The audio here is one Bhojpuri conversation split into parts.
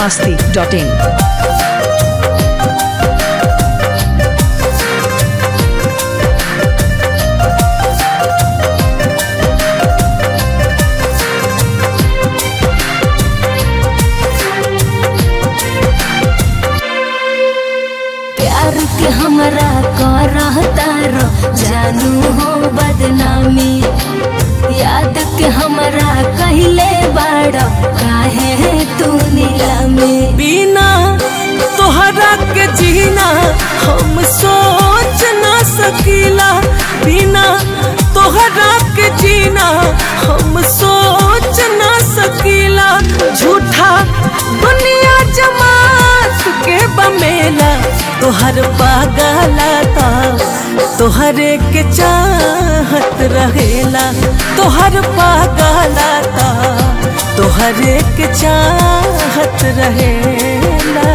masti.in. प्यार के हमरा करता रो जानू हो बदनामी याद के हमरा कहले बाड़ काहे तू नीलामी बिना तोहरा के जीना हम सोच ना सकीला बिना तोहरा के जीना हम सोच ना सकीला झूठा दुनिया जमात के बमेला तोहर पागलाता तोहरे के चाहत रहेला तोहर पागलाता तोहरे के चाहत रहेला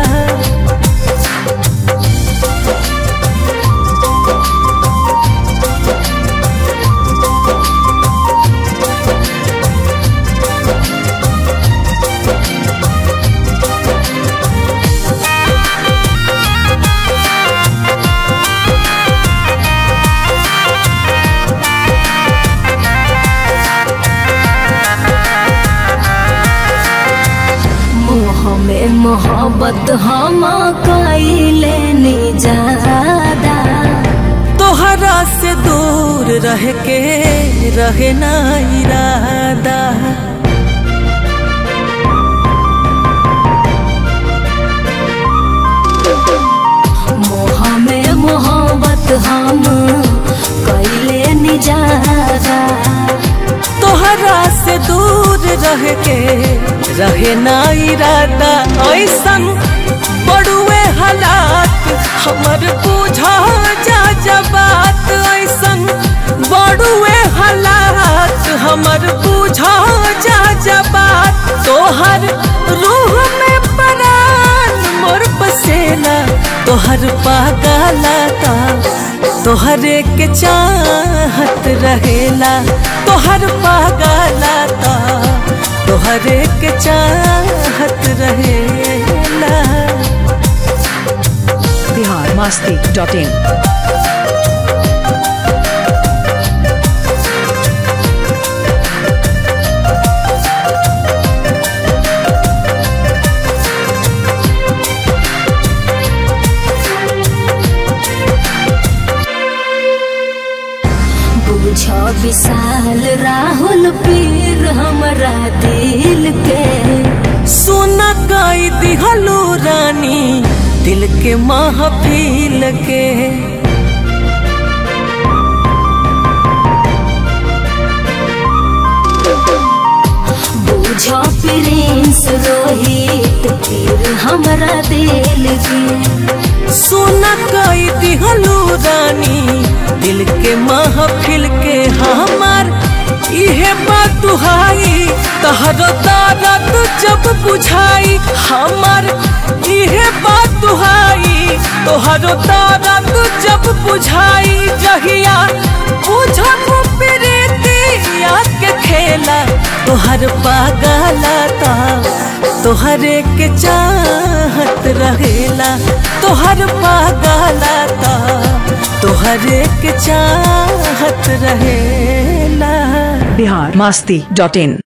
मोह में मोहब्बत हम कैले नी ज्यादा तोहरा से दूर रह के रहे ना इरादा मोह में मोहब्बत हम कैले नी ज्यादा तोहरा से दूर रह के रहे ना इरादा ऐसन बड़ुए हालात हमर बुझा जा जबात ऐसन बड़ुए हालात हमर बुझा जा जबात तोहर रूह में परान मोर बसेला तोहर पागलाता तोहरे के चाहत रहेला तोहर पागलाता तोहरे के चाहत रहेला Bihar masti.in. बुझ विशाल राहुल पीर हमरा दिल के सोना काई दिहलो रानी दिल के महफिल के बुझ प्रिंस रोहित पीर हमरा दिल के सोना काई दिहलो रानी दिल के महफिल के हमार इहे बात दुहाई तहरो दर्द जब बुझाई हमार इहे बात दुहाई तोहरो दर्द जब बुझाई जहिया बुझब प्रीतिया के खेला तोहर पागलाता तोहरे के चाहत रहेला तोहर पागलाता तोहरे के चाहत रहेला Bihar masti.in.